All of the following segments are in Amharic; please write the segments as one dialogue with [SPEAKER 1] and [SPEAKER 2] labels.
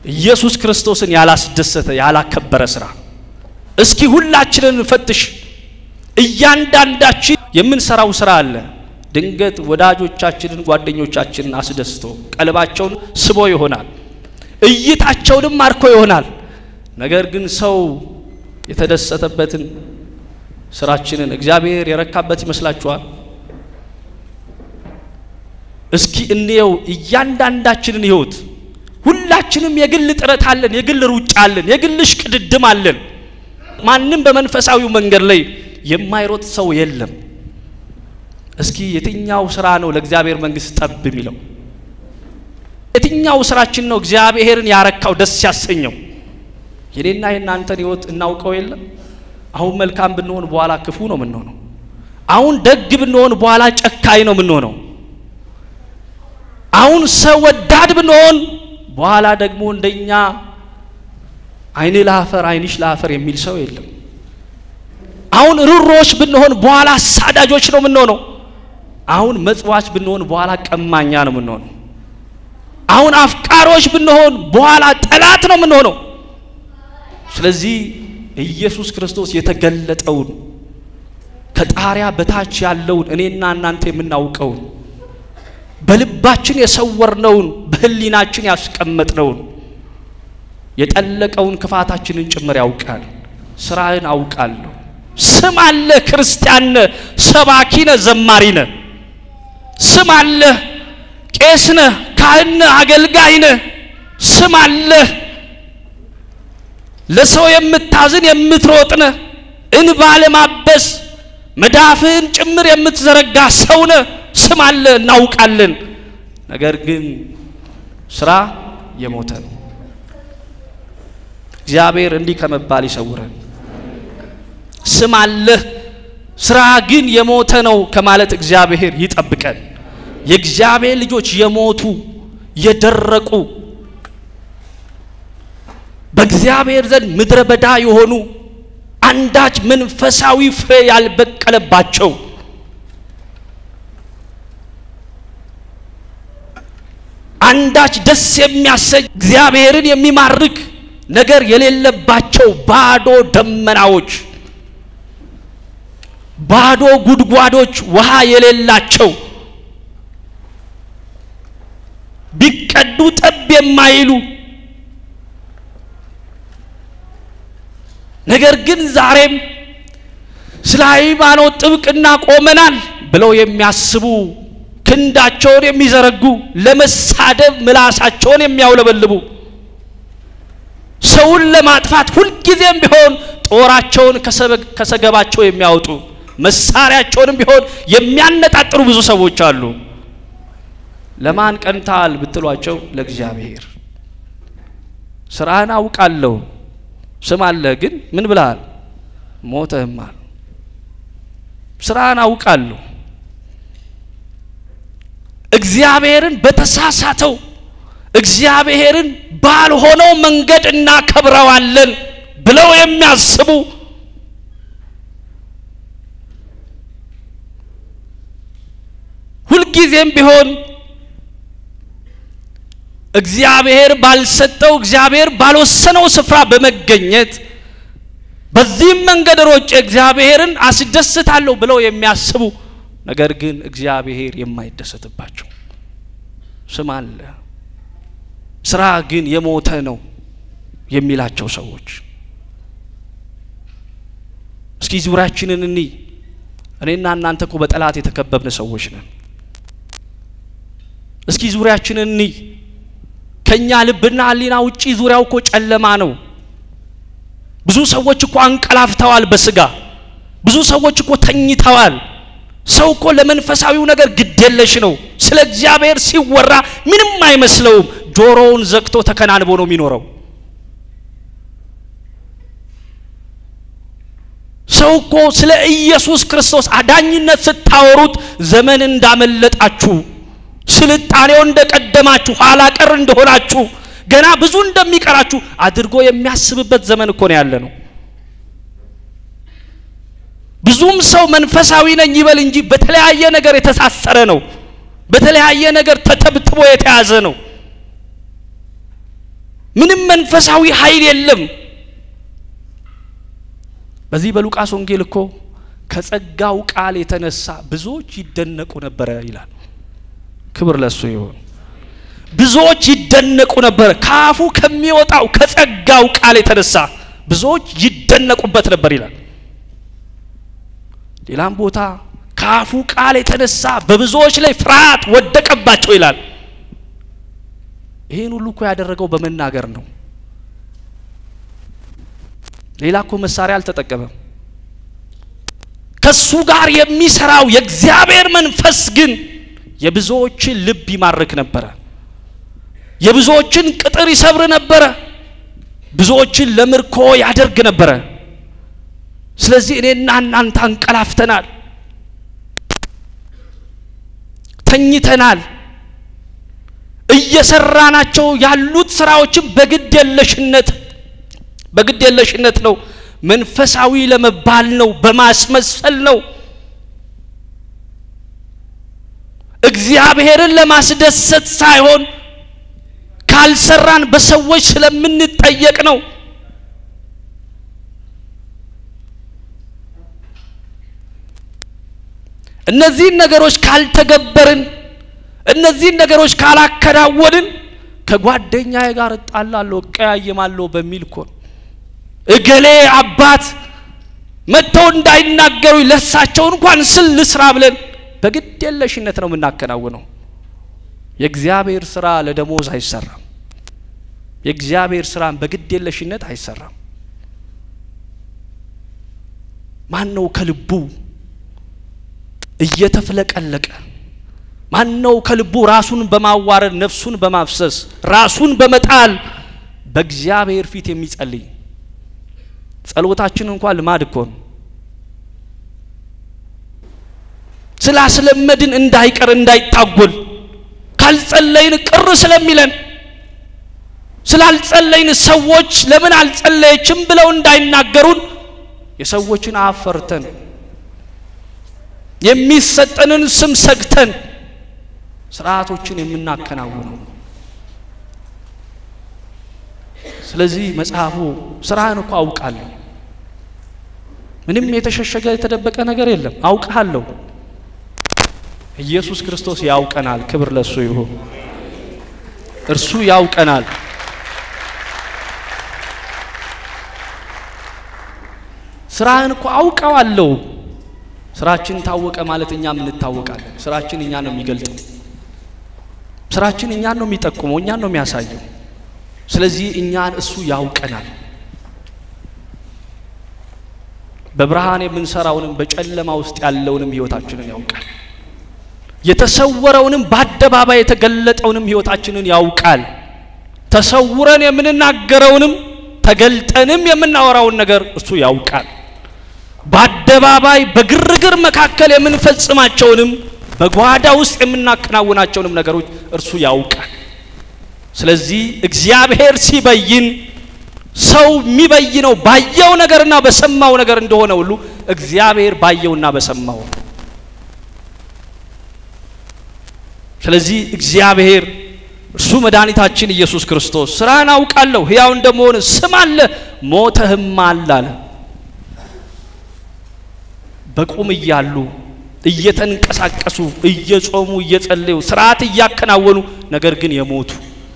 [SPEAKER 1] ኢየሱስ ክርስቶስን ያላስደሰተ ያላከበረ ስራ። እስኪ ሁላችንን እንፈትሽ። እያንዳንዳችን የምንሰራው ስራ አለ። ድንገት ወዳጆቻችንን ጓደኞቻችንን አስደስቶ ቀልባቸውን ስቦ ይሆናል፣ እይታቸውንም ማርኮ ይሆናል። ነገር ግን ሰው የተደሰተበትን ስራችንን እግዚአብሔር የረካበት ይመስላችኋል? እስኪ እንየው እያንዳንዳችንን ህይወት። ሁላችንም የግል ጥረት አለን፣ የግል ሩጫ አለን፣ የግል እሽቅድድም አለን። ማንም በመንፈሳዊው መንገድ ላይ የማይሮጥ ሰው የለም። እስኪ የትኛው ስራ ነው ለእግዚአብሔር መንግስት ጠብ የሚለው? የትኛው ስራችን ነው እግዚአብሔርን ያረካው ደስ ያሰኘው? የኔና የእናንተን ህይወት እናውቀው የለም? አሁን መልካም ብንሆን በኋላ ክፉ ነው የምንሆነው። አሁን ደግ ብንሆን በኋላ ጨካኝ ነው የምንሆነው። አሁን ሰው ወዳድ ብንሆን በኋላ ደግሞ እንደኛ አይኔ ለአፈር አይንሽ ለአፈር የሚል ሰው የለም። አሁን ርሮች ብንሆን በኋላ አሳዳጆች ነው የምንሆነው። አሁን መጽዋች ብንሆን በኋላ ቀማኛ ነው የምንሆነው። አሁን አፍቃሪዎች ብንሆን በኋላ ጠላት ነው የምንሆነው። ስለዚህ ኢየሱስ ክርስቶስ የተገለጠውን ከጣሪያ በታች ያለውን እኔና እናንተ የምናውቀውን በልባችን የሰወርነውን በህሊናችን ያስቀመጥነውን የጠለቀውን ክፋታችንን ጭምር ያውቃል። ስራህን አውቃለሁ። ስም አለ፣ ክርስቲያን ነህ፣ ሰባኪ ነህ፣ ዘማሪ ነህ። ስም አለ፣ ቄስ ነህ፣ ካህን ነህ፣ አገልጋይ ነህ። ስም አለ፣ ለሰው የምታዝን የምትሮጥ ነህ። እንባ ለማበስ መዳፍህን ጭምር የምትዘረጋ ሰው ነህ። ስም አለ፣ እናውቃለን። ነገር ግን ስራ የሞተ ነው። እግዚአብሔር እንዲህ ከመባል ይሰውረን። ስም አለህ ስራ ግን የሞተ ነው ከማለት እግዚአብሔር ይጠብቀን። የእግዚአብሔር ልጆች የሞቱ የደረቁ በእግዚአብሔር ዘንድ ምድረ በዳ የሆኑ አንዳች መንፈሳዊ ፍሬ ያልበቀለባቸው አንዳች ደስ የሚያሰኝ እግዚአብሔርን የሚማርክ ነገር የሌለባቸው ባዶ ደመናዎች፣ ባዶ ጉድጓዶች፣ ውሃ የሌላቸው ቢቀዱ ጠብ የማይሉ ነገር ግን ዛሬም ስለ ሃይማኖት ጥብቅና ቆመናል ብለው የሚያስቡ ክንዳቸውን የሚዘረጉ ለመሳደብ ምላሳቸውን የሚያውለበልቡ ሰውን ለማጥፋት ሁልጊዜም ቢሆን ጦራቸውን ከሰገባቸው የሚያወጡ መሳሪያቸውንም ቢሆን የሚያነጣጥሩ ብዙ ሰዎች አሉ። ለማን ቀንታል ብትሏቸው፣ ለእግዚአብሔር። ስራህን አውቃለሁ ስም አለ ግን ምን ብለሃል? ሞተህማል። ስራህን አውቃለሁ እግዚአብሔርን በተሳሳተው እግዚአብሔርን ባልሆነው መንገድ እናከብረዋለን ብለው የሚያስቡ ሁልጊዜም ቢሆን እግዚአብሔር ባልሰጠው እግዚአብሔር ባልወሰነው ስፍራ በመገኘት በዚህም መንገድ ሮጬ እግዚአብሔርን አስደስታለሁ ብለው የሚያስቡ ነገር ግን እግዚአብሔር የማይደሰትባቸው ስም አለ፣ ስራ ግን የሞተ ነው የሚላቸው ሰዎች እስኪ ዙሪያችንን እኒ እኔና እናንተ እኮ በጠላት የተከበብን ሰዎች ነን። እስኪ ዙሪያችንን እኒ ከኛ ልብና ሕሊና ውጪ ዙሪያው እኮ ጨለማ ነው። ብዙ ሰዎች እኮ አንቀላፍተዋል በስጋ ብዙ ሰዎች እኮ ተኝተዋል። ሰው እኮ ለመንፈሳዊው ነገር ግዴለሽ ነው። ስለ እግዚአብሔር ሲወራ ምንም አይመስለውም። ጆሮውን ዘግቶ ተከናንቦ ነው የሚኖረው። ሰው እኮ ስለ ኢየሱስ ክርስቶስ አዳኝነት ስታወሩት ዘመን እንዳመለጣችሁ፣ ስልጣኔው እንደቀደማችሁ፣ ኋላ ቀር እንደሆናችሁ፣ ገና ብዙ እንደሚቀራችሁ አድርጎ የሚያስብበት ዘመን እኮ ነው ያለ ነው። ብዙም ሰው መንፈሳዊ ነኝ ይበል እንጂ በተለያየ ነገር የተሳሰረ ነው። በተለያየ ነገር ተተብትቦ የተያዘ ነው። ምንም መንፈሳዊ ኃይል የለም። በዚህ በሉቃስ ወንጌል እኮ ከጸጋው ቃል የተነሳ ብዙዎች ይደነቁ ነበረ ይላል። ክብር ለሱ ይሁን። ብዙዎች ይደነቁ ነበረ። ከአፉ ከሚወጣው ከጸጋው ቃል የተነሳ ብዙዎች ይደነቁበት ነበር ይላል። ሌላም ቦታ ከአፉ ቃል የተነሳ በብዙዎች ላይ ፍርሃት ወደቀባቸው ይላል። ይህን ሁሉ እኮ ያደረገው በመናገር ነው። ሌላ እኮ መሳሪያ አልተጠቀመም። ከሱ ጋር የሚሰራው የእግዚአብሔር መንፈስ ግን የብዙዎችን ልብ ይማርክ ነበረ። የብዙዎችን ቅጥር ይሰብር ነበረ። ብዙዎችን ለምርኮ ያደርግ ነበረ። ስለዚህ እኔና እናንተ አንቀላፍተናል፣ ተኝተናል። እየሰራናቸው ያሉት ስራዎችም በግድ የለሽነት በግድ የለሽነት ነው። መንፈሳዊ ለመባል ነው፣ በማስመሰል ነው። እግዚአብሔርን ለማስደሰት ሳይሆን ካልሰራን በሰዎች ስለምንጠየቅ ነው። እነዚህን ነገሮች ካልተገበርን፣ እነዚህን ነገሮች ካላከናወንን ከጓደኛዬ ጋር እጣላለሁ፣ እቀያየማለሁ በሚል እኮ ነው። እገሌ አባት መጥተው እንዳይናገሩ ለሳቸው እንኳን ስል ልስራ ብለን በግድ የለሽነት ነው የምናከናውነው። የእግዚአብሔር ስራ ለደሞዝ አይሰራም። የእግዚአብሔር ስራን በግድ የለሽነት አይሰራም። ማን ነው ከልቡ እየተፍለቀለቀ ማን ነው ከልቡ ራሱን በማዋረድ ነፍሱን በማፍሰስ ራሱን በመጣል በእግዚአብሔር ፊት የሚጸልይ? ጸሎታችን እንኳን ልማድ እኮ ነው። ስላስለመድን እንዳይቀር እንዳይታጎል ካልጸለይን ቅር ስለሚለን ስላልጸለይን ሰዎች ለምን አልጸለየችም ብለው እንዳይናገሩን የሰዎችን አፍ ፈርተን የሚሰጠንን ስም ሰግተን ስርዓቶችን የምናከናውነው። ስለዚህ መጽሐፉ ስራህን እኮ አውቃለሁ፣ ምንም የተሸሸገ የተደበቀ ነገር የለም፣ አውቃለሁ። ኢየሱስ ክርስቶስ ያውቀናል። ክብር ለሱ ይሁን። እርሱ ያውቀናል። ስራህን እኮ አውቀዋለሁ። ስራችን ታወቀ ማለት እኛም እንታወቃለን። ስራችን እኛ ነው የሚገልጠው። ስራችን እኛን ነው የሚጠቁመው፣ እኛን ነው የሚያሳየው። ስለዚህ እኛን እሱ ያውቀናል። በብርሃን የምንሰራውንም በጨለማ ውስጥ ያለውንም ህይወታችንን ያውቃል። የተሰወረውንም በአደባባይ የተገለጠውንም ህይወታችንን ያውቃል። ተሰውረን የምንናገረውንም ተገልጠንም የምናወራውን ነገር እሱ ያውቃል። በአደባባይ በግርግር መካከል የምንፈጽማቸውንም በጓዳ ውስጥ የምናከናውናቸውንም ነገሮች እርሱ ያውቃል። ስለዚህ እግዚአብሔር ሲበይን ሰው የሚበይነው ባየው ነገርና በሰማው ነገር እንደሆነ ሁሉ እግዚአብሔር ባየውና በሰማው ስለዚህ እግዚአብሔር እርሱ መድኃኒታችን ኢየሱስ ክርስቶስ ስራህን አውቃለሁ ሕያው እንደመሆን ስም አለ ሞተህማል አለ። በቁም እያሉ እየተንቀሳቀሱ እየጾሙ እየጸለዩ ስርዓት እያከናወኑ ነገር ግን የሞቱ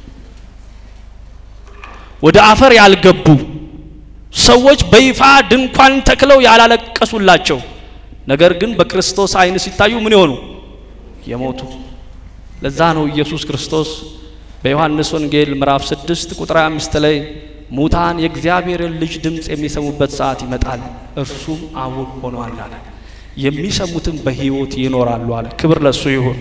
[SPEAKER 1] ወደ አፈር ያልገቡ ሰዎች በይፋ ድንኳን ተክለው ያላለቀሱላቸው ነገር ግን በክርስቶስ ዓይን ሲታዩ ምን የሆኑ የሞቱ። ለዛ ነው ኢየሱስ ክርስቶስ በዮሐንስ ወንጌል ምዕራፍ 6 ቁጥር 25 ላይ ሙታን የእግዚአብሔርን ልጅ ድምፅ የሚሰሙበት ሰዓት ይመጣል፣ እርሱም አሁን ሆኗል አለ። የሚሰሙትም በሕይወት ይኖራሉ አለ። ክብር ለሱ ይሁን።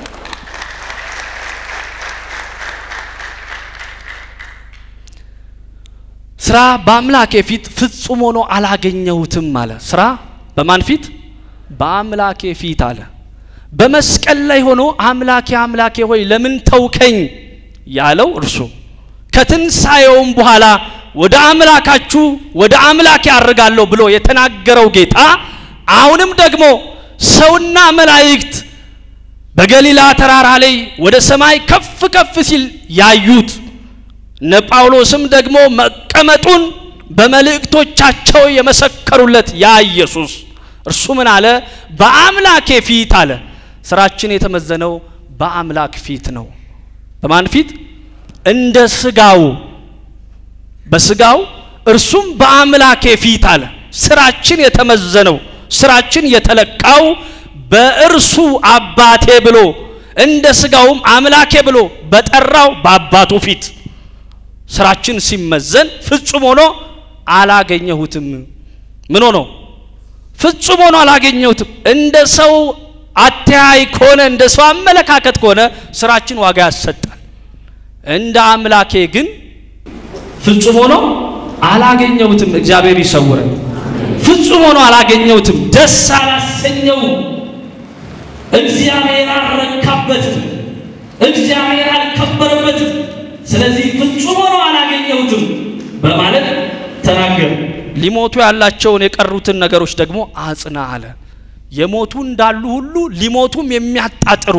[SPEAKER 1] ስራ በአምላኬ ፊት ፍጹም ሆኖ አላገኘሁትም አለ። ስራ በማን ፊት? በአምላኬ ፊት አለ። በመስቀል ላይ ሆኖ አምላኬ አምላኬ ሆይ ለምን ተውከኝ ያለው እርሱ ከትንሣኤውም በኋላ ወደ አምላካችሁ ወደ አምላኬ አርጋለሁ ብሎ የተናገረው ጌታ አሁንም ደግሞ ሰውና መላእክት በገሊላ ተራራ ላይ ወደ ሰማይ ከፍ ከፍ ሲል ያዩት እነ ጳውሎስም ደግሞ መቀመጡን በመልእክቶቻቸው የመሰከሩለት ያ ኢየሱስ እርሱ ምን አለ? በአምላኬ ፊት አለ። ስራችን የተመዘነው በአምላክ ፊት ነው። በማን ፊት? እንደ ስጋው በስጋው እርሱም በአምላኬ ፊት አለ። ስራችን የተመዘነው ስራችን የተለካው በእርሱ አባቴ ብሎ እንደ ስጋውም አምላኬ ብሎ በጠራው በአባቱ ፊት ስራችን ሲመዘን ፍጹም ሆኖ አላገኘሁትም። ምን ሆኖ ፍጹም ሆኖ አላገኘሁትም። እንደ ሰው አተያይ ከሆነ እንደ ሰው አመለካከት ከሆነ ስራችን ዋጋ ያሰጣል። እንደ አምላኬ ግን ፍጹም ሆኖ አላገኘሁትም። እግዚአብሔር ይሰውረን። ፍጹም ሆኖ አላገኘሁትም። ደስ አላሰኘው። እግዚአብሔር አልረካበትም። እግዚአብሔር አልከበረበትም። ስለዚህ ፍጹም ሆኖ አላገኘሁትም በማለት ተናገረ። ሊሞቱ ያላቸውን የቀሩትን ነገሮች ደግሞ አጽና አለ። የሞቱ እንዳሉ ሁሉ ሊሞቱም የሚያጣጥሩ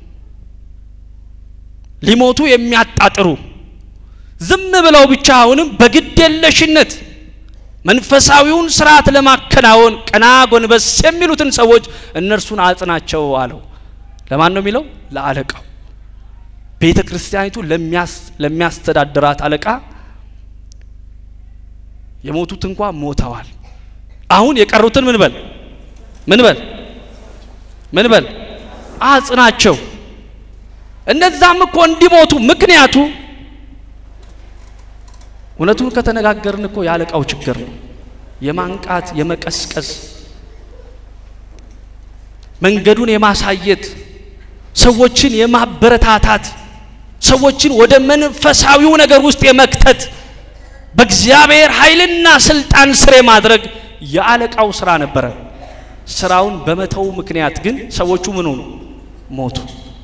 [SPEAKER 1] ሊሞቱ የሚያጣጥሩ ዝም ብለው ብቻ አሁንም በግዴለሽነት መንፈሳዊውን ስርዓት ለማከናወን ቀና ጎንበስ የሚሉትን ሰዎች እነርሱን አጽናቸው አለው። ለማን ነው የሚለው? ለአለቃው ቤተ ክርስቲያኒቱ ለሚያስተዳድራት አለቃ የሞቱት እንኳ ሞተዋል። አሁን የቀሩትን ምን በል ምን በል ምን በል አጽናቸው። እነዛም እኮ እንዲሞቱ ምክንያቱ እውነቱን ከተነጋገርን እኮ የአለቃው ችግር ነው። የማንቃት የመቀስቀስ መንገዱን የማሳየት ሰዎችን የማበረታታት ሰዎችን ወደ መንፈሳዊው ነገር ውስጥ የመክተት በእግዚአብሔር ኃይልና ስልጣን ስር የማድረግ የአለቃው ስራ ነበረ። ስራውን በመተው ምክንያት ግን ሰዎቹ ምን ሆኑ? ሞቱ።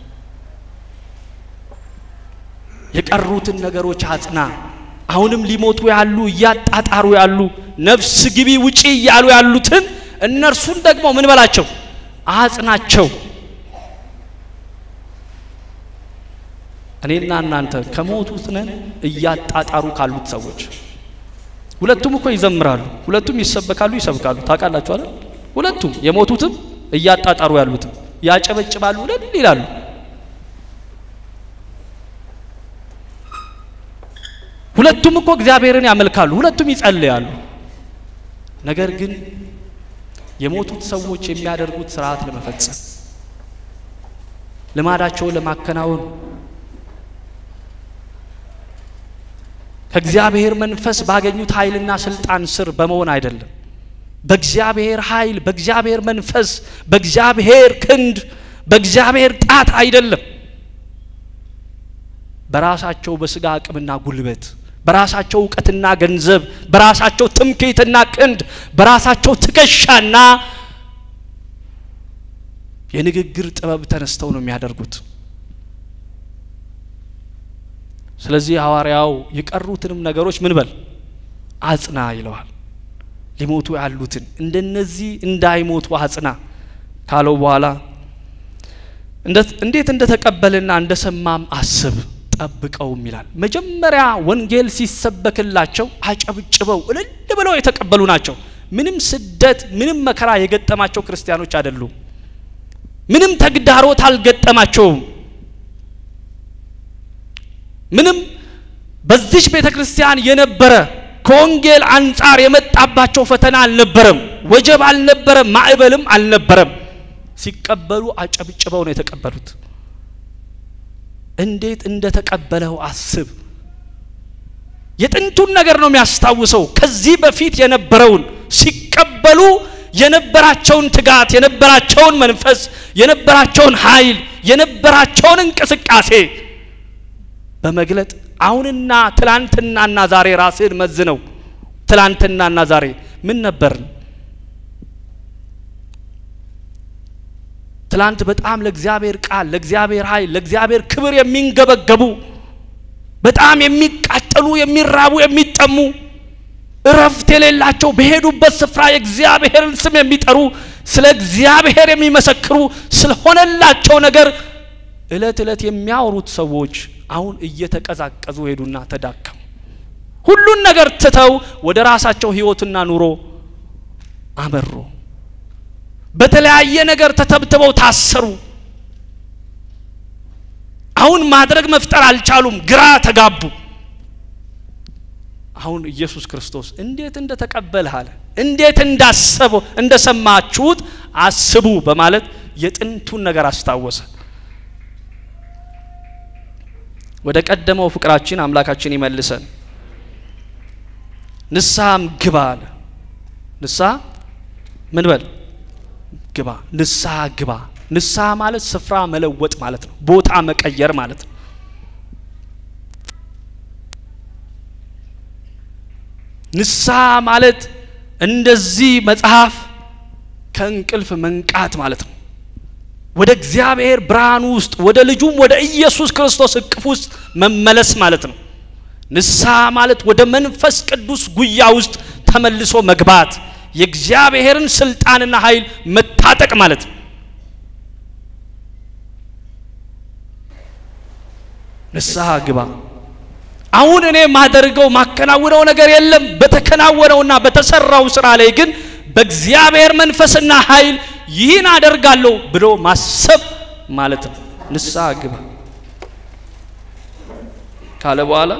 [SPEAKER 1] የቀሩትን ነገሮች አጽና። አሁንም ሊሞቱ ያሉ እያጣጣሩ ያሉ ነፍስ ግቢ ውጪ እያሉ ያሉትን እነርሱን ደግሞ ምን በላቸው? አጽናቸው። እኔና እናንተ ከሞቱት ነን እያጣጣሩ ካሉት ሰዎች። ሁለቱም እኮ ይዘምራሉ፣ ሁለቱም ይሰበካሉ፣ ይሰብካሉ። ታውቃላችሁ አይደል? ሁለቱም የሞቱትም እያጣጣሩ ያሉትም ያጨበጭባሉ፣ እልል ይላሉ። ሁለቱም እኮ እግዚአብሔርን ያመልካሉ፣ ሁለቱም ይጸልያሉ። ነገር ግን የሞቱት ሰዎች የሚያደርጉት ስርዓት ለመፈጸም ልማዳቸውን ለማከናወን ከእግዚአብሔር መንፈስ ባገኙት ኃይልና ስልጣን ስር በመሆን አይደለም። በእግዚአብሔር ኃይል፣ በእግዚአብሔር መንፈስ፣ በእግዚአብሔር ክንድ፣ በእግዚአብሔር ጣት አይደለም። በራሳቸው በስጋ አቅምና ጉልበት፣ በራሳቸው እውቀትና ገንዘብ፣ በራሳቸው ትምክህትና ክንድ፣ በራሳቸው ትከሻና የንግግር ጥበብ ተነስተው ነው የሚያደርጉት። ስለዚህ ሐዋርያው የቀሩትንም ነገሮች ምን በል አጽና ይለዋል። ሊሞቱ ያሉትን እንደነዚህ እንዳይሞቱ አጽና ካለው በኋላ እንዴት እንደተቀበልና እንደሰማም አስብ ጠብቀውም ይላል። መጀመሪያ ወንጌል ሲሰበክላቸው አጨብጭበው እልል ብለው የተቀበሉ ናቸው። ምንም ስደት፣ ምንም መከራ የገጠማቸው ክርስቲያኖች አይደሉም። ምንም ተግዳሮት አልገጠማቸውም። ምንም በዚች ቤተ ክርስቲያን የነበረ ከወንጌል አንጻር የመጣባቸው ፈተና አልነበረም። ወጀብ አልነበረም። ማዕበልም አልነበረም። ሲቀበሉ አጨብጭበው ነው የተቀበሉት። እንዴት እንደተቀበለው አስብ። የጥንቱን ነገር ነው የሚያስታውሰው። ከዚህ በፊት የነበረውን ሲቀበሉ የነበራቸውን ትጋት፣ የነበራቸውን መንፈስ፣ የነበራቸውን ኃይል፣ የነበራቸውን እንቅስቃሴ በመግለጥ አሁንና ትላንትናና ዛሬ ራስህን መዝነው። ትላንትናና ዛሬ ምን ነበርን? ትላንት በጣም ለእግዚአብሔር ቃል፣ ለእግዚአብሔር ኃይል፣ ለእግዚአብሔር ክብር የሚንገበገቡ በጣም የሚቃጠሉ፣ የሚራቡ፣ የሚጠሙ እረፍት የሌላቸው በሄዱበት ስፍራ የእግዚአብሔርን ስም የሚጠሩ ስለ እግዚአብሔር የሚመሰክሩ ስለሆነላቸው ነገር እለት እለት የሚያወሩት ሰዎች አሁን እየተቀዛቀዙ ሄዱና ተዳከሙ። ሁሉን ነገር ትተው ወደ ራሳቸው ህይወትና ኑሮ አመሩ። በተለያየ ነገር ተተብትበው ታሰሩ። አሁን ማድረግ መፍጠር አልቻሉም። ግራ ተጋቡ። አሁን ኢየሱስ ክርስቶስ እንዴት እንደተቀበልህ አለ እንዴት እንዳሰበው እንደሰማችሁት አስቡ በማለት የጥንቱን ነገር አስታወሰ። ወደ ቀደመው ፍቅራችን አምላካችን ይመልሰን። ንስሐም ግባ አለ። ንስሐ ምን በል ግባ። ንስሐ ግባ። ንስሐ ማለት ስፍራ መለወጥ ማለት ነው። ቦታ መቀየር ማለት ነው። ንስሐ ማለት እንደዚህ መጽሐፍ ከእንቅልፍ መንቃት ማለት ነው። ወደ እግዚአብሔር ብርሃን ውስጥ ወደ ልጁም ወደ ኢየሱስ ክርስቶስ እቅፍ ውስጥ መመለስ ማለት ነው። ንስሐ ማለት ወደ መንፈስ ቅዱስ ጉያ ውስጥ ተመልሶ መግባት፣ የእግዚአብሔርን ስልጣንና ኃይል መታጠቅ ማለት ነው። ንስሐ ግባ። አሁን እኔ ማደርገው ማከናውነው ነገር የለም። በተከናወነውና በተሰራው ስራ ላይ ግን በእግዚአብሔር መንፈስና ኃይል ይህን አደርጋለሁ ብሎ ማሰብ ማለት ነው። ንስሐ ግባ ካለ በኋላ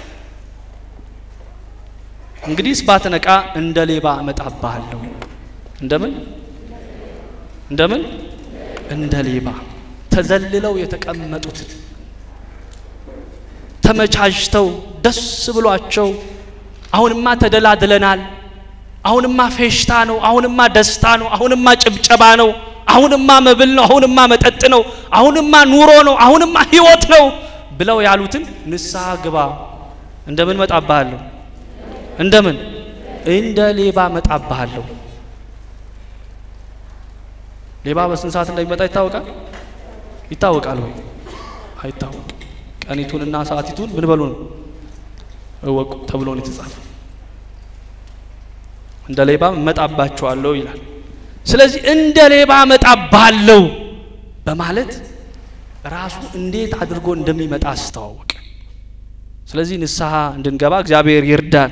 [SPEAKER 1] እንግዲህስ ባትነቃ እንደ ሌባ እመጣብሃለሁ። እንደምን እንደምን እንደ ሌባ ተዘልለው የተቀመጡትን ተመቻችተው ደስ ብሏቸው አሁንማ ተደላድለናል፣ አሁንማ ፌሽታ ነው፣ አሁንማ ደስታ ነው፣ አሁንማ ጭብጨባ ነው፣ አሁንማ መብል ነው፣ አሁንማ መጠጥ ነው፣ አሁንማ ኑሮ ነው፣ አሁንማ ህይወት ነው ብለው ያሉትን ንስሐ ግባ እንደምን መጣብሃለሁ እንደምን እንደ ሌባ መጣብሃለሁ። ሌባ በስንት ሰዓት እንደሚመጣ ይታወቃል? ይታወቃል ወይ? አይታወቅም። ቀኒቱንና ሰዓቲቱን ምን በሉ ነው እወቁ ተብሎ ነው የተጻፈ። እንደ ሌባ እመጣባቸዋለሁ ይላል። ስለዚህ እንደ ሌባ እመጣብሃለሁ በማለት ራሱ እንዴት አድርጎ እንደሚመጣ አስተዋወቀ። ስለዚህ ንስሐ እንድንገባ እግዚአብሔር ይርዳን።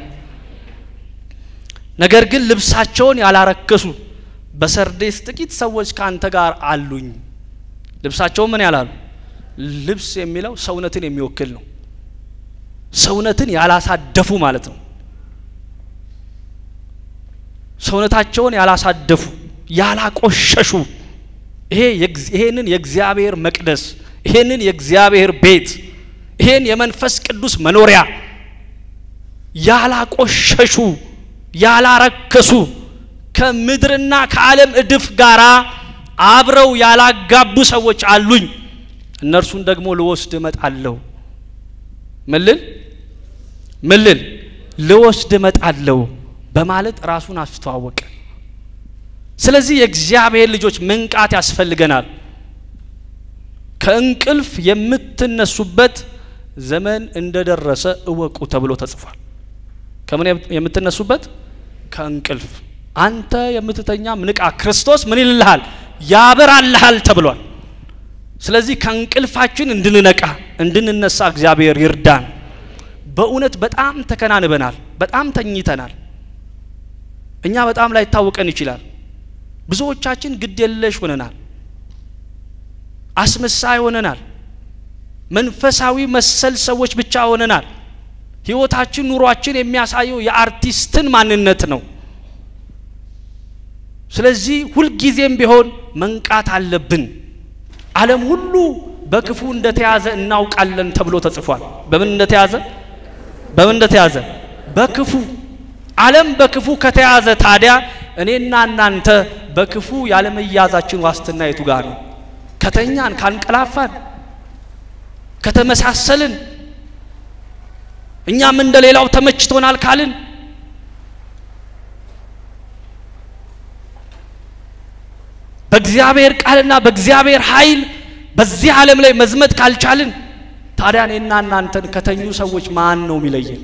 [SPEAKER 1] ነገር ግን ልብሳቸውን ያላረከሱ በሰርዴስ ጥቂት ሰዎች ከአንተ ጋር አሉኝ። ልብሳቸውን ምን ያላሉ? ልብስ የሚለው ሰውነትን የሚወክል ነው። ሰውነትን ያላሳደፉ ማለት ነው። ሰውነታቸውን ያላሳደፉ፣ ያላቆሸሹ ይሄ ይሄንን የእግዚአብሔር መቅደስ ይሄንን የእግዚአብሔር ቤት ይሄን የመንፈስ ቅዱስ መኖሪያ ያላቆሸሹ ያላረከሱ ከምድርና ከዓለም እድፍ ጋራ አብረው ያላጋቡ ሰዎች አሉኝ። እነርሱን ደግሞ ልወስድ እመጣለሁ። ምልል ምልል ልወስድ እመጣለሁ በማለት ራሱን አስተዋወቀ። ስለዚህ የእግዚአብሔር ልጆች መንቃት ያስፈልገናል። ከእንቅልፍ የምትነሱበት ዘመን እንደደረሰ እወቁ ተብሎ ተጽፏል። ከምን የምትነሱበት? ከእንቅልፍ። አንተ የምትተኛም ንቃ፣ ክርስቶስ ምን ይልልሃል? ያበራልሃል ተብሏል። ስለዚህ ከእንቅልፋችን እንድንነቃ እንድንነሳ እግዚአብሔር ይርዳን። በእውነት በጣም ተከናንበናል፣ በጣም ተኝተናል። እኛ በጣም ላይታወቀን ይችላል። ብዙዎቻችን ግድ የለሽ ሆነናል፣ አስመሳይ ሆነናል፣ መንፈሳዊ መሰል ሰዎች ብቻ ሆነናል። ህይወታችን፣ ኑሯችን የሚያሳየው የአርቲስትን ማንነት ነው። ስለዚህ ሁልጊዜም ቢሆን መንቃት አለብን። ዓለም ሁሉ በክፉ እንደተያዘ እናውቃለን ተብሎ ተጽፏል። በምን እንደተያዘ በምን እንደተያዘ በክፉ ዓለም በክፉ ከተያዘ ታዲያ እኔና እናንተ በክፉ ያለመያዛችን ዋስትና የቱ ጋር ነው? ከተኛን፣ ካንቀላፋን፣ ከተመሳሰልን እኛም እንደ ሌላው ተመችቶናል ካልን በእግዚአብሔር ቃልና በእግዚአብሔር ኃይል በዚህ ዓለም ላይ መዝመት ካልቻልን ታዲያ እኔና እናንተን ከተኙ ሰዎች ማን ነው የሚለየን?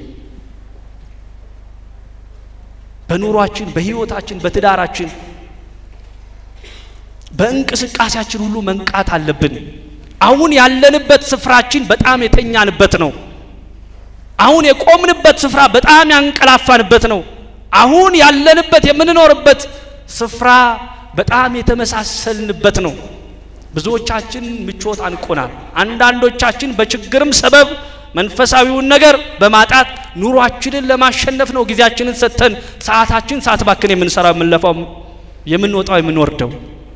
[SPEAKER 1] በኑሯችን፣ በህይወታችን፣ በትዳራችን፣ በእንቅስቃሴያችን ሁሉ መንቃት አለብን። አሁን ያለንበት ስፍራችን በጣም የተኛንበት ነው። አሁን የቆምንበት ስፍራ በጣም ያንቀላፋንበት ነው። አሁን ያለንበት የምንኖርበት ስፍራ በጣም የተመሳሰልንበት ነው። ብዙዎቻችን ምቾት አንቆናል። አንዳንዶቻችን በችግርም ሰበብ መንፈሳዊውን ነገር በማጣት ኑሯችንን ለማሸነፍ ነው ጊዜያችንን ሰጥተን ሰዓታችን ሰዓት ባክን የምንሰራው የምንለፋው፣ የምንወጣው፣ የምንወርደው።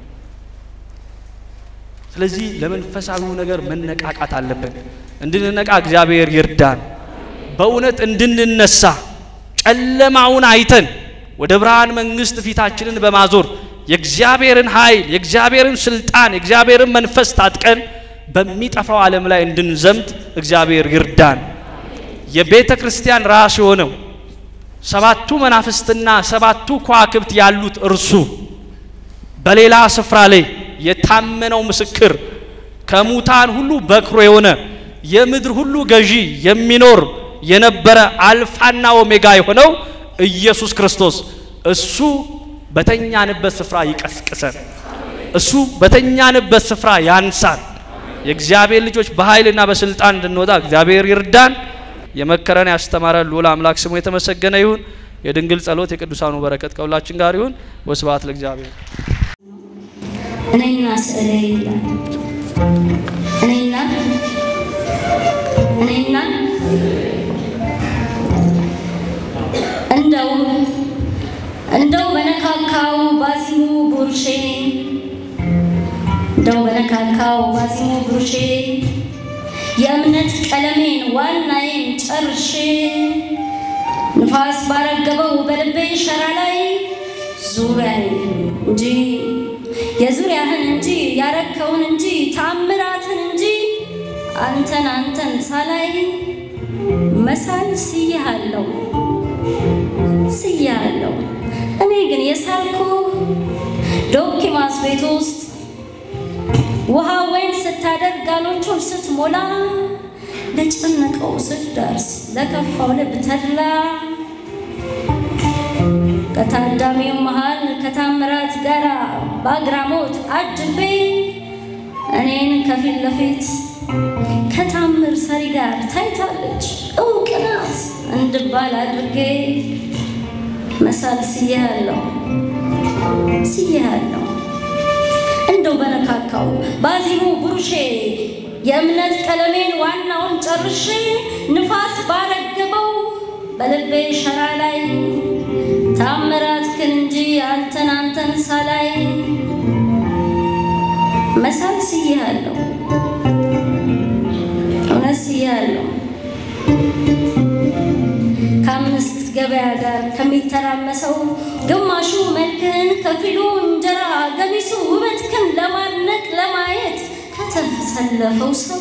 [SPEAKER 1] ስለዚህ ለመንፈሳዊው ነገር መነቃቃት አለብን። እንድንነቃ እግዚአብሔር ይርዳን። በእውነት እንድንነሳ ጨለማውን አይተን ወደ ብርሃን መንግስት ፊታችንን በማዞር የእግዚአብሔርን ኃይል፣ የእግዚአብሔርን ስልጣን፣ የእግዚአብሔርን መንፈስ ታጥቀን በሚጠፋው ዓለም ላይ እንድንዘምት እግዚአብሔር ይርዳን። የቤተ ክርስቲያን ራስ የሆነው ሰባቱ መናፍስትና ሰባቱ ከዋክብት ያሉት እርሱ በሌላ ስፍራ ላይ የታመነው ምስክር ከሙታን ሁሉ በክሮ የሆነ የምድር ሁሉ ገዢ የሚኖር የነበረ አልፋና ኦሜጋ የሆነው ኢየሱስ ክርስቶስ እሱ በተኛንበት ስፍራ ይቀስቅሰን። እሱ በተኛንበት ስፍራ ያንሳን። የእግዚአብሔር ልጆች በኃይልና በስልጣን እንድንወጣ እግዚአብሔር ይርዳን። የመከረን ያስተማረን ልዑል አምላክ ስሙ የተመሰገነ ይሁን። የድንግል ጸሎት የቅዱሳኑ በረከት ከሁላችን ጋር ይሁን። ወስብሐት ለእግዚአብሔር።
[SPEAKER 2] እኔና ስዕሌ ይላል። እኔና እኔና እንደው እንደው በነካካው ባዚሙ ቡርሼ እንደው በነካካው ባዚሙ ቡርሼ የእምነት ቀለሜን ዋናዬን ጨርሼ ንፋስ ባረገበው በልቤ ሸራ ላይ ዙሪያዬን እንጂ የዙሪያህን እንጂ ያረከውን እንጂ ታምራትን እንጂ አንተን አንተን ሳላይ መሳል ስያሃለው ስያሃለው እኔ ግን የሳልኩ ዶኪማስ ቤት ውስጥ ውሃ ወይን ስታደርግ ጋኖቹን ስትሞላ ለጨነቀው ስትደርስ ለከፋው ልብ ተድላ ከታዳሚው መሃል ከታምራት ጋር በአግራሞት አጅቤ እኔን ከፊት ለፊት ከታምር ሰሪ ጋር ታይታለች እውቅ ናት እንድባል አድርጌ መሳል ስያለሁ ስያለሁ እንደው በነካካው ባዚሙ ብሩሼ የእምነት ቀለሜን ዋናውን ጨርሼ ንፋስ ባረገበው በልቤ ሸራ ላይ ታምራትክን እንጂ አንተን አንተን ሳላይ መሳል ስያለሁ እውነት ስያለሁ ከአምስት ገበያ ጋር ከሚተራመሰው ግማሹ መልክህን ከፊሉ እንጀራ ገሚሱ ውበትክን ለማድነቅ ለማየት ከተሰለፈው ሰው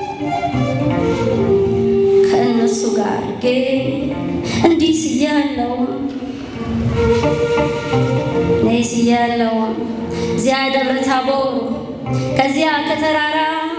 [SPEAKER 2] ከእነሱ ጋር ጌ እንዲህ ስያለው እኔ ስያለው እዚያ ደብረ ታቦር ከዚያ ከተራራ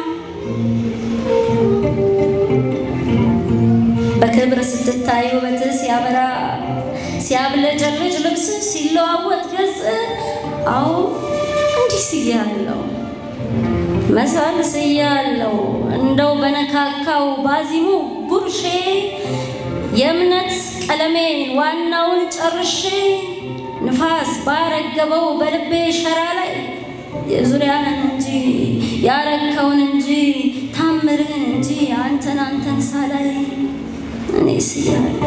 [SPEAKER 2] በክብር ስትታይ ውበት ሲያበራ ሲያብለጨልጭ ልብስ ሲለዋወጥ ገጽ አዎ እንዲህ ስያለው መሳል ስያለው እንደው በነካካው ባዚሙ ቡርሼ የእምነት ቀለሜን ዋናውን ጨርሼ ንፋስ ባረገበው በልቤ ሸራ ላይ የዙሪያህን እንጂ ያረከውን እንጂ ታምርህን እንጂ አንተን አንተን ሳላይ እኔ ስያለሁ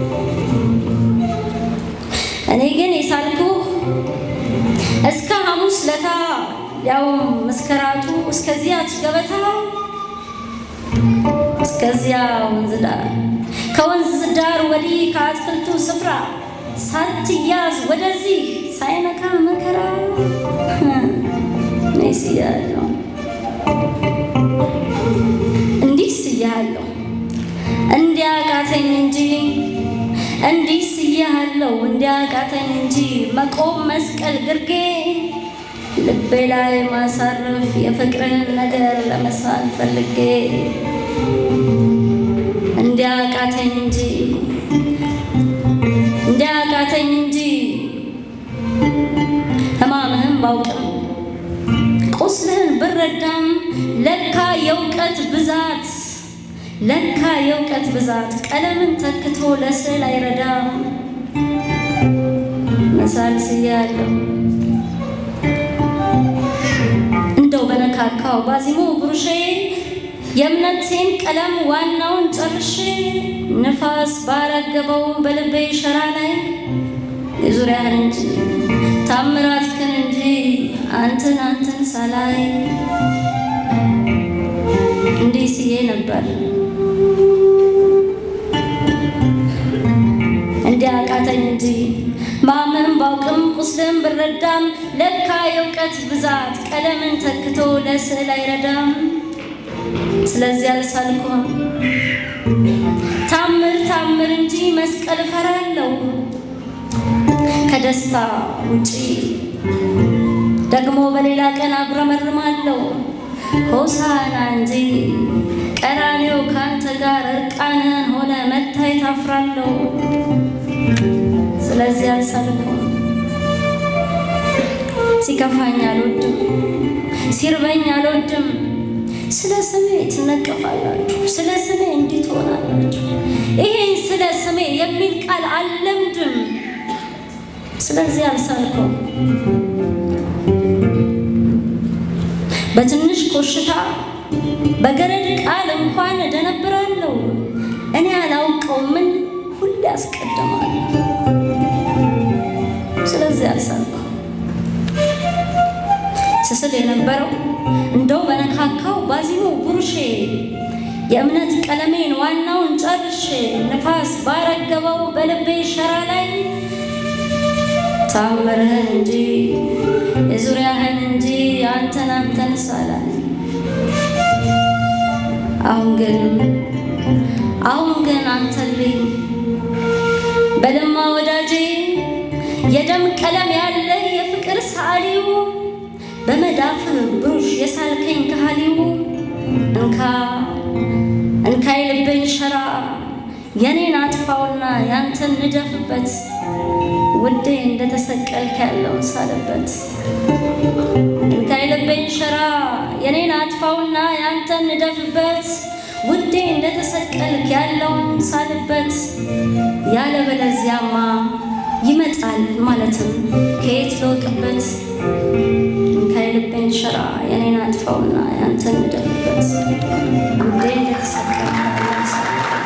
[SPEAKER 2] እኔ ግን የሳልኩ እስከ ሐሙስ ለታ ያውም መስከራቱ እስከዚያች ገበታ እስከዚያ ወንዝ ዳር ከወንዝ ዳር ወዲህ ከአትክልቱ ስፍራ ሳትያዝ ወደዚህ ሳይነካ መከራ እኔ ስያለሁ እንዲህ ስያለሁ እንዲያቃተኝ እንጂ እንዲህ ስያለሁ እንዲያቃተኝ እንጂ መቆም መስቀል ግርጌ ልቤ ላይ ማሳረፍ የፍቅርህን ነገር ለመሳል ፈልጌ እንዲያቃተኝ እንጂ እንዲያቃተኝ እንጂ ሕማምህን ባውቅም ቁስልህን ብረዳም ለካ የእውቀት ብዛት ለካ የእውቀት ብዛት ቀለምን ተክቶ ለስዕል አይረዳም። መሳል ስያለሁ እንደው በነካካው ባዚሞ ብሩሼ የእምነቴን ቀለም ዋናውን ጨርሼ ንፋስ ባረገበው በልቤ ሸራ ላይ የዙሪያህን እንጂ ታምራትህን እንጂ አንተን አንተን ሳላይ እንዲህ ስዬ ነበር እንዲህ አቃተኝ እንጂ ማመን ባውቅም ቁስልን ብረዳም ለካ የእውቀት ብዛት ቀለምን ተክቶ ለስዕል አይረዳም። ስለዚህ አልሳልኩም ታምር ታምር እንጂ መስቀል እፈራለሁ ከደስታ ውጪ ደግሞ በሌላ ቀን አጉረመርማለሁ ሆሳና እንጂ ቀራኔው ካንተ ጋር እርቃንን ሆነ መታየት አፍራለሁ። ስለዚህ አልሳልኩም ሲከፋኝ አልወድም፣ ሲርበኝ አልወድም። ስለ ስሜ ትነቀፋላችሁ፣ ስለ ስሜ እንዲህ ትሆናላችሁ። ይሄን ስለ ስሜ የሚል ቃል አልለምድም። ስለዚህ አልሳልኩም በትንሽ ኮሽታ በገረድ ቃል እንኳን እደነብራለሁ። እኔ አላውቀው ምን ሁሌ አስቀድማለሁ። ስለዚህ አልሳልኩም ስስል የነበረው እንደው በነካካው ባዚሞ ብሩሼ የእምነት ቀለሜን ዋናውን ጨርሼ ንፋስ ባረገበው በልቤ ሸራ ላይ ታምርህን እንጂ የዙሪያህን እንጂ አንተን አንተን ሳላይ አሁን ግን አሁን ግን አንተልኝ በለማ ወዳጄ የደም ቀለም ያለ የፍቅር ሰዓሊው በመዳፍ ብሩሽ የሳልከኝ ካህሊው እንካ እንካ የልቤን ሸራ የኔን አጥፋውና ያንተን ንደፍበት ውዴ እንደተሰቀልክ ያለውን ሳልበት እንካ የልቤን ሸራ የኔን አጥፋውና ያንተን ንደፍበት ውዴ እንደተሰቀልክ ያለውን ሳልበት ያለበለዚያማ ይመጣል ማለትም ከየት ልወቅበት እንካ የልቤን ሸራ የኔን አጥፋውና ያንተን ንደፍበት ውዴ እንደተሰቀልክ ያለውን ሳልበት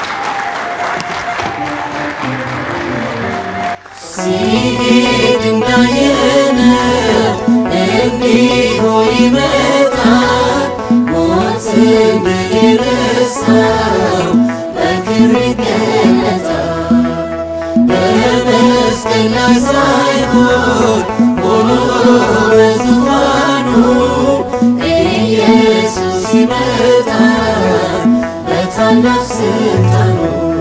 [SPEAKER 3] ሲሄድ እንዳየነው እንዲሁ ይመጣል። ሞትን ድል የረሳው በክብር ይገለጣል። በመስቀል ላይ ሳይሆን ሆኖ በዙፋኑ ኢየሱስ ይመጣል በታላቅ ስልጣኑ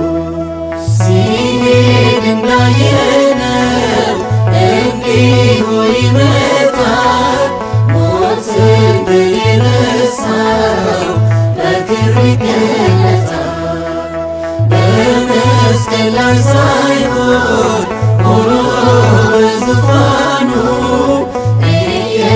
[SPEAKER 3] ሲሄድ እንዳየነው እንዲሁ ይመጣል። ሞትን ድል የረሳው በክብር ይገለጣል። በመስቀል ላይ ሳይሆን ሆኖ በዙፋኑ